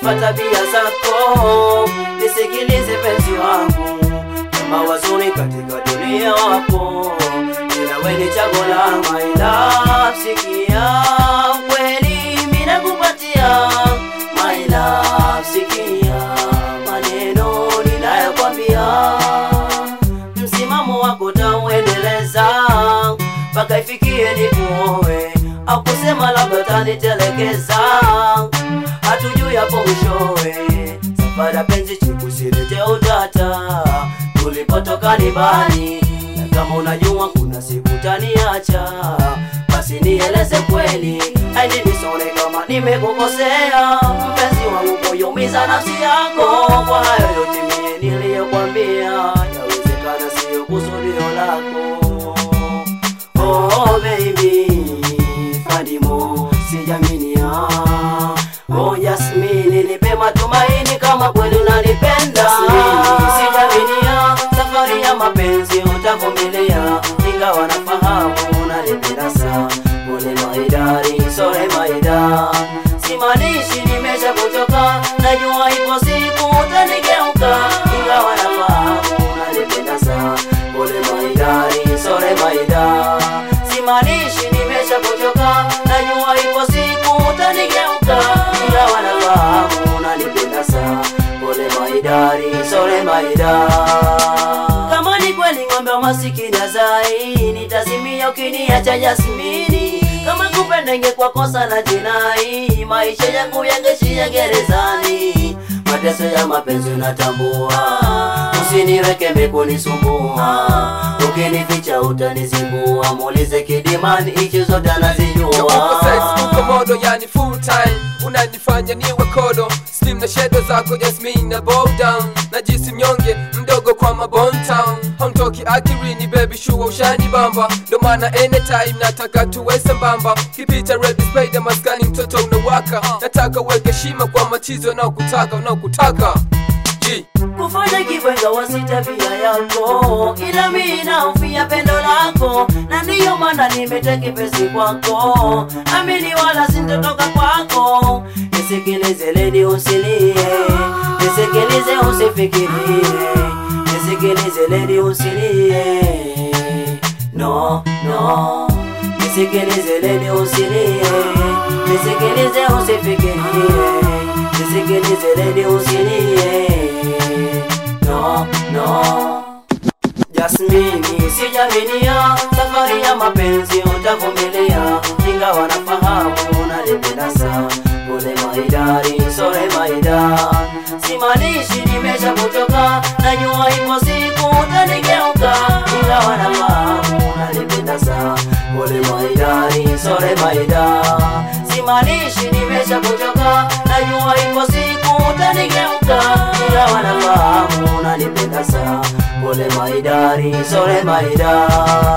sifa tabia zako, nisikilize penzi wangu, kama wazuri katika dunia wapo, ila wewe ni chaguo la my love. Sikia kweli mimi nakupatia my love, sikia maneno ninayokwambia, msimamo wako tauendeleza mpaka ifikie nikuoe, au kusema labda tanitelekeza, hatujui hapo mwishowe. Safari ya penzi chikusilete utata, tulipotoka ni mbali, na kama unajua kuna siku taniacha, basi nieleze kweli, aini nisone kama nimekukosea, mpenzi wangu, kuyumiza nafsi yako kwa hayo yote mie niliyokwambia, yawezekana sio kusudio lako. Oh baby, Fadimo, sijaminia. Oh Yasmini, nipe matumaini kama kweli unanipenda. Sijaminia, safari ya mapenzi utavumilia, ingawa nafahamu unanipenda sana. Pole maidari, sore maida, simaanishi nimesha kuchoka, najua ipo siku utanigeuka, ingawa nafahamu unanipenda sana. Pole maidari, sore maida, simaanishi nimesha kuchoka, najua ipo siku utanigeuka, ingawa nafahamu unanipenda sana. Pole maidari, sore maida. Kama ni kweli ng'ombe wa masikini azai, nitazimia ukiniacha Yasmini. Kama kupenda ingekuwa kosa na jinai, maisha yangu yangeishia gerezani. Mateso ya mapenzi natambua, usiniweke mekunisumbua, ukinificha utanizingua. Muulize Kidimani, ichi zote Yo, uko sex, uko anazijua. modo, yani full time unanifanya niwe kodo slim na shedo zako Jasmine na bow down najisi mnyonge mdogo kwa mabon town hamtoki akirini baby shua ushani bamba ndo maana anytime nataka tuwe sambamba kipita red spider maskani mtoto unawaka nataka uweke shima kwa machizo unaokutaka unaokutaka G. kufanya kibwenga wasi tabia yako, ila mimi naufia pendo lako, na ndiyo maana nimeteka pesi kwako, amini wala sintotoka kwako. Nisikilize lady, usilie, nisikilize usifikirie, nisikilize lady, usilie, no no, nisikilize lady, usilie, nisikilize usifikirie, nisikilize lady, usilie, no no. Jasmini, sijaminia safari ya mapenzi utavumilia, ingawa nafahamu unanipenda sana. Pole maidari, sore maida, simaanishi nimesha kuchoka, najua ipo siku utanigeuka, ingawa nafahamu unanipenda sana. Pole maidari, sore maida, simaanishi nimesha kuchoka, najua ipo siku utanigeuka, ingawa nafahamu unanipenda sana. Pole maidari, sore maida